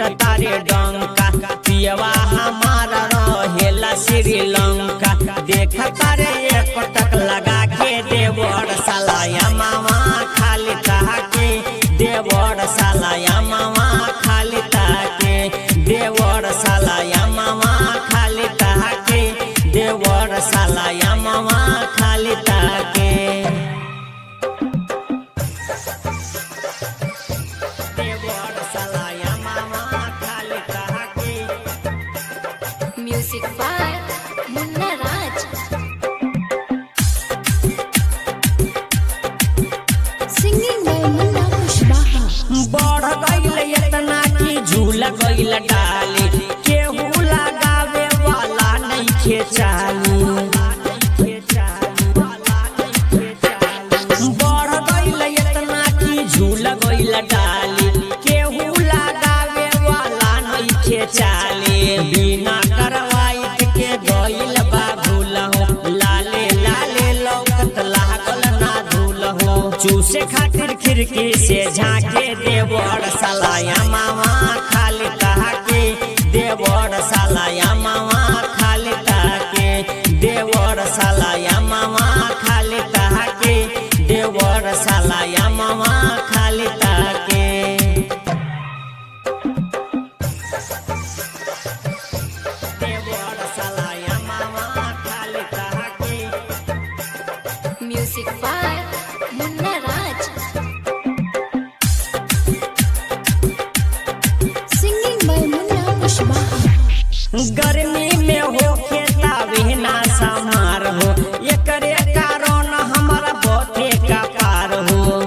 पिटता रे डंका पियवा हमारा रहेला श्रीलंका देखता रे एक पटक लगा के देवर सालाया मामा खाली ताके देवर सालाया मामा खाली ताके देवर सालाया मामा खाली ताके देवर सालाया मामा खाली ताके देवर सालाया मामा खाली ताके Music by Munna Raj. Singing by Munna Kushbaha. बढ़ गईल इतना कि झूल गईल डाली केहू लगावे वाला नहीं खेचाली बढ़ गईल इतना कि झूल गईल डाली केहू लगावे वाला नहीं खेचाली बिना करवाइत के गईल बा भूल हो लाले लाले लौकत लागल ना धूल हो चूसे खातिर खिड़की से झाके देवर सालाया मामा खाली कहा के देवर सालाया मामा खाली कहा के देवर सालाया मामा खाली कहा के देवर सालाया मामा खाली कहा के देवर सालाया मामा खाली कहा के Music by Munna Raj. Singing by Munna Kushbaha. गर्मी में हो खेतावे ना समार हो एकरे कारण हमारा बहुते का पार हो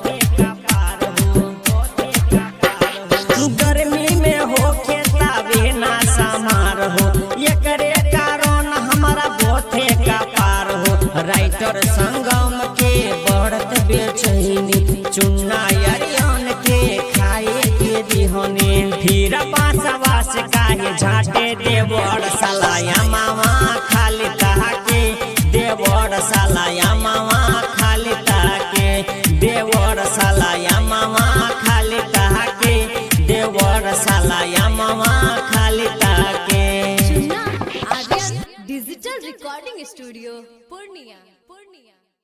गर्मी में हो खेतावे ना समार हो एकरे कारण हमारा बहुते का पार हो राइटर संगम के बढ़त बेचैनी चुन्ना अरियन के खाए के दिहने फिर बासवा से काहे झाटे देवर सालाया मामा खाली ताके देवर सालाया मामा खाली ताके देवर सालाया मामा खाली ताके देवर सालाया मामा खाली ताके Chunna Aryan Digital Recording Studio, Purnia. Purnia.